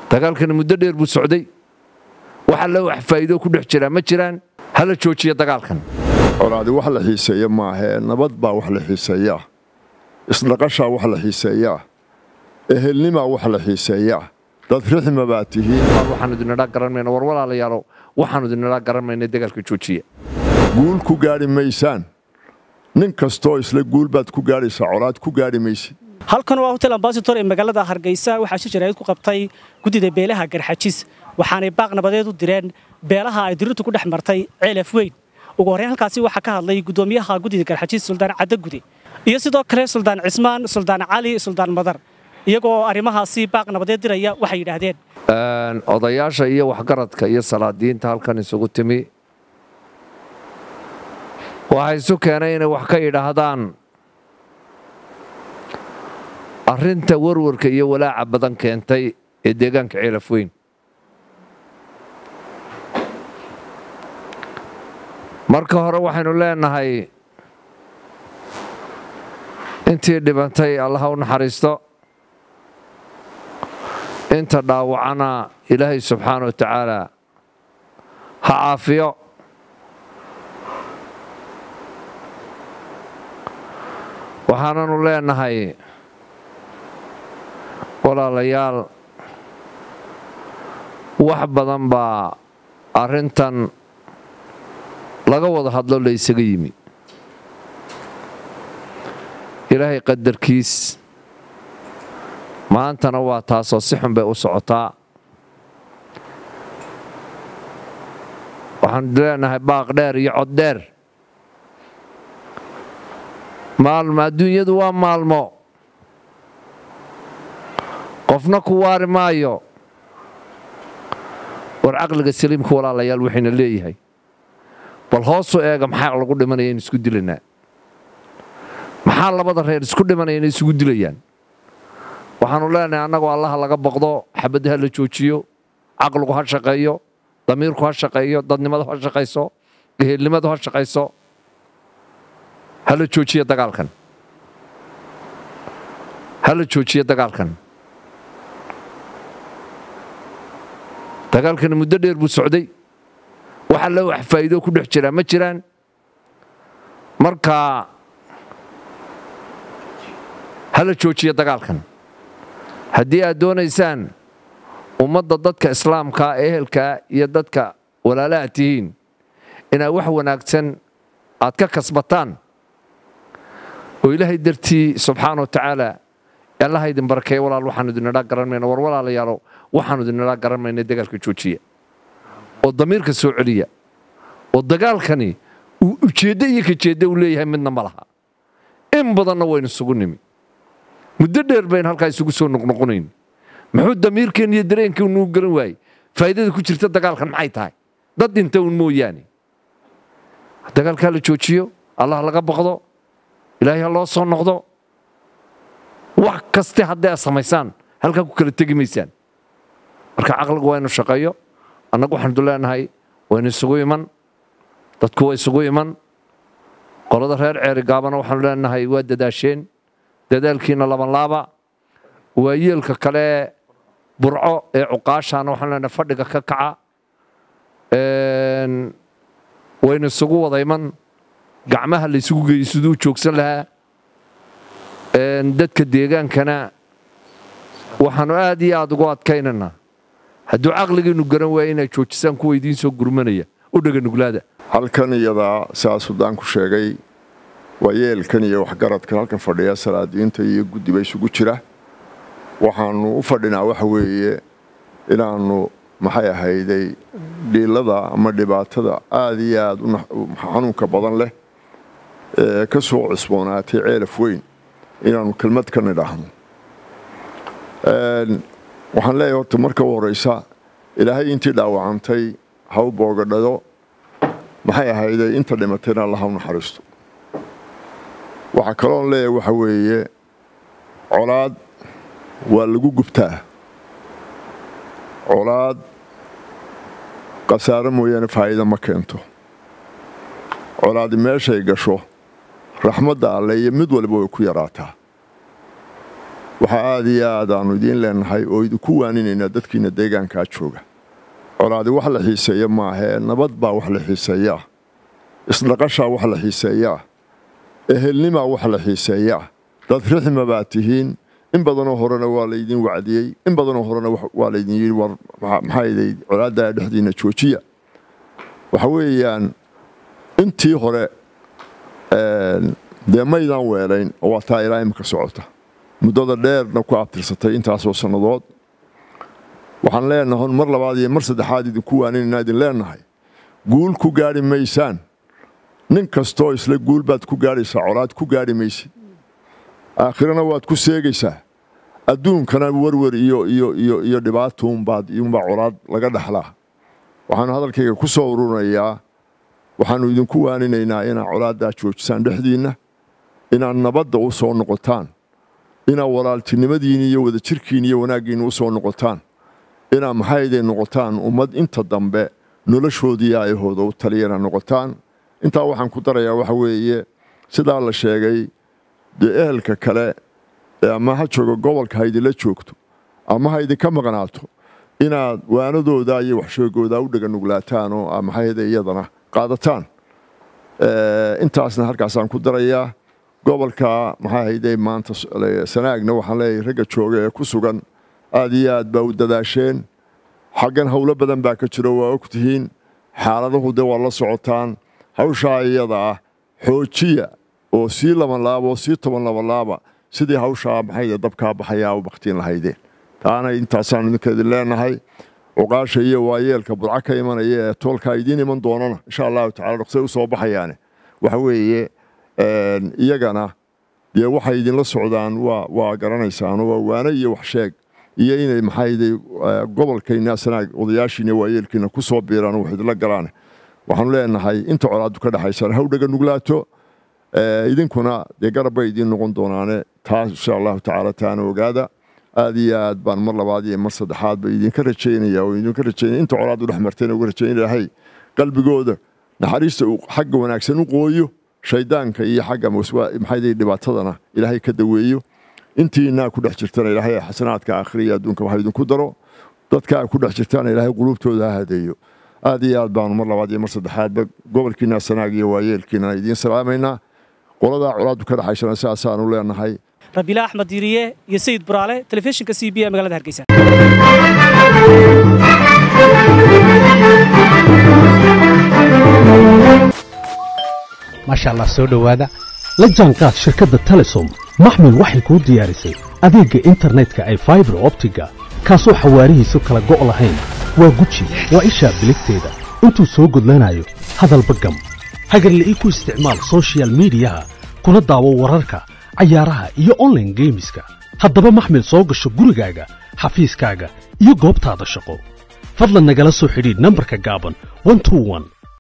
dagaalkani muddo dheer buu socday wax alla wax faa'iido ku dhex jiraa ma jiraan hala joojiya dagaalkan colaadi wax la xiiseeya maahee nabad baa wax la xiiseeyaa isdhaqashaa wax la xiiseeyaa ehelnimaa wax la xiiseeyaa dad rixma baa tihiin waxaanu idinidhaa garan mayna war walaalayaalow waxaanu idinidhaa garan mayna dagaalka joojiya guul ku gaadhi maysaan nin kastoo isla guul baad ku gaadhaysaa colaad ku gaadhi maysid halkan waa hotel ambasator ee magaalada hargeysa waxaa shir jaraa'id ku qabtay guddida beelaha garxajis waxaanay baaq nabadeed u direen beelaha ay dirirtu ku dhex martay ceelaf weyn ugu horreyn halkaasi waxaa ka hadlay guddoomiyaha guddida garxajis suldaan caddagude iyo sidoo kale suldaan cismaan suldaan cali suldaan madar iyagoo arrimahaasi baaq nabadeed diraya waxay yidhaahdeen odayaasha iyo waxgaradka iyo salaadiinta halkan isugu timi waxay isu keenay inay wax ka yidhaahdaan arrinta warwarka iyo walaaca badan keentay ee deegaanka ceelaf weyn marka hore waxaynu leenahay intii dhibantay allaha u naxariisto inta dhaawacana ilaahay subxaana wa tacaala ha caafiyo waxaananu leenahay walaalayaal wax badan baa arrintan laga wada hadlo la ysaga yimi ilaahay qadarkiis maantana waa taasoo si xun bay u socotaa waxaanu leenahay baaq dheer iyo cod dheer maalmo adduunyadu waa maalmo qofna ku waari maayo war caqliga saliimka walaalayaal waxayna leeyahay bal hoosu eega maxaa lagu dhimanaya in isku dilanaa maxaa labada reer isku dhimanaya inay isugu dilayaan waxaanu leenahay annagoo allaha laga baqdo xabadda ha la joojiyo caqligu ha shaqeeyo damiirku ha shaqeeyo dadnimadu ha shaqayso ehelnimadu ha shaqayso ha la joojiya dagaalkan ha la joojiya dagaalkan dagaalkani muddo dheer buu socday wax alla wax faa'iido ku dhex jiraa ma jiraan marka ha la joojiya dagaalkan haddii aad doonaysaan ummadda dadka islaamkaa ehelkaa iyo dadka walaalaha tihiin inaad wax wanaagsan aad ka kasbataan oo ilaahay dartii subxaana wa tacaala allaha idin barakeeya walaal waxaanu idinidhaa garan mayna war walaalayaalow waxaanu idinidhaa garan mayna dagaalka joojiya oo damiirka soo celiya oo dagaalkani uu ujeeddo iyo kajeeddo uu leeyahay midna ma laha in badanna waynu isugu nimi muddo dheer bayn halkaa isugu soo noqnoqonayn muxuu damiirkeen iyo dareenkeen nuu garan waayey faa'iidada ku jirta dagaalkan maxay tahay dad dhinta uun mooyaane dagaalkaa la joojiyo allah laga baqdo ilaahay ha loo soo noqdo wax kaste hadday aad samaysaan halkaa ku kala tegi maysaan marka caqligu waa inu shaqeeyo annagu waxaanu leenahay waynu isugu iman dadku waa isugu iman qolada reer ceeri gaabana waxaanu leenahay waa dadaasheen dadaalkiina labanlaaba waa yeelka kale burco ee cuqaashaana waxaanu leenahay fadhiga ka kaca waynu isugu wada iman gacmaha la ysugu geeyey siduu joogsan lahaa dadka deegaankana waxaanu aad iyo aad ugu adkaynaynaa hadduu caqligiinnu garan waaya inaad joojisaan kuwa idiin soo gurmanaya u dhega nuglaada halkan iyadaa saa sudaanku sheegay waa yeelkan iyo waxgaradkan halkan fadhiya salaadiinta iyo guddiba isugu jira waxaannu u fadhinaa waxa weeye inaannu maxay ahayday dhiilada ama dhibaatada aad iyo aad xanuunka badan leh ee ka soo cusboonaatay ceelaf weyn inaannu kelmad ka nidhaahno waxaan leeyahay horta marka u horraysa ilaahay intii dhaawacantay ha u boogadhado maxay ahayday inta dhimatayna alla ha u naxariisto waxaa kaloon leeyahay waxa weeye colaad waa lagu gubtaa colaad khasaare mooyaane faa'iida ma keento colaadi meeshay gasho raxmadda alle iyo mid waliba way ku yaraataa waxaa aada iyo aad aanu idiin leenahay oo idinku waaninaynaa dadkiina deegaankaa jooga colaadi wax la xiiseeya maahee nabad baa wax la xiiseeyaa isdhaqashaa wax la xiiseeyaa ehelnimaa wax la xiiseeyaa dad rixma baa tihiin in badanoo horena waa laydin wacdiyey in badanoo horena waa laydin yidhi war maxaaday colaaddaa dhexdiinna joojiya waxa weeyaan intii hore dee maydaan weelayn oo waa taa ilaa imika socota muddada dheerna ku abtirsatay intaasoo sannadood waxaan leenahay mar labaad iyo mar saddexaad idinku waaninayna idin leenahay guul ku gaadhi maysaan nin kastoo isla guul baad ku gaadhaysaa colaad ku gaadhi maysid aakhirana waad ku seegaysaa adduunkana werwer iyo iyo iyo iyo dhibaatuunbaad iyuunbaa colaad laga dhaxlaa waxaanu hadalkayga ku soo ururinayaa waxaannu idinku waaninaynaa inaad colaaddaa joojisaan dhexdiinna inaad nabadda u soo noqotaan inaad walaaltinimadiinni iyo wadajirkiinni iyo wanaaggiinni u soo noqotaan inaad maxayday noqotaan ummad inta dambe noloshoodii aayahooda u taliyana noqotaan intaa waxaan ku darayaa waxa weeye sidaa la sheegay dee ehelka kale ama ha joogo gobolka haydinla joogto ama ha idinka maqnaato inaad waanadooda iyo waxsheegooda u dhaganuglaataan oo maxayda iyadana qaadataan intaasna halkaasaan ku darayaa gobolka maxaa hayday maanta sanaagna waxaan leeyahay ragga jooga ee ku sugan aad iyo aad baa u dadaasheen xaggan howlo badan baa ka jiro waa og tihiin xaaladahu dee waa la socotaan hawshaa iyada ah xoojiya oo sii labanlaaba oo sii toban labanlaaba sidii hawshaa maxayda dabkaa baxayaa u baktiin lahaydeen taana intaasaan idinka idin leenahay cuqaasha iyo waayeelka budca ka imanaya ee toolkaa idiin iman doonana insha allahu tacala dhaqsay u soo baxayaane waxa weeye iyagana dee waxay idinla socdaan waa waa garanaysaan waa waane iyo wax sheeg iyo inay maxayday gobolkayna sanaag odayaashiina waayeelkiina ku soo biiraan wax idinla galaan waxaanu leenahay inta colaadu ka dhexaysaan hawdhaga nuglaato idinkuna dee garab bay idiin noqon doonaane taas insha allahu tacaala taana ogaada aad iyo aad baan mar labaad iyo mar saddexaad ba idinka rajaynaya oo idinka rajaynaya inta colaad u dhex marteen uga rajayn ilahay qalbigooda naxariista uu xagga wanaagsan u qooyo shaydaanka iyo xagga maxayday dhibaatadana ilaahay ka daweeyo intiinaa ku dhex jirtana ilaahay xasanaadka aakhiriya adduunka waxa idinku daro dadkaa ku dhex jirtaana ilaahay quluubtooda ha hadeeyo aad iyo aad baanu mar labaad iyo mar saddexaadba gobolkiina sanaag iyo waayeelkiina idiin salaamaynaa qoladaa colaadu ka dhexaysana sidaasaanu leenahay rabiila axmed diiriye iyo sayid buraale telefishinka c b ee magaalada hargeysa maasha allah soo dhowaada la jaanqaad shirkadda telesom maxmil waxay kuu diyaarisay adeegga internetka ay faibar optiga kaasoo xawaarihiisu kala go' lahayn waa guji waa ishaa biligteeda intuu soo gudlanayo hadalba gam hagarle ii ku isticmaal sochial midiyaha kuna daawo wararka cayaaraha iyo onlaine geemiska haddaba maxmil soo gasho gurigaaga xafiiskaaga iyo goobtaada shaqo fadlan nagala soo xidhiidh nambarka gaaban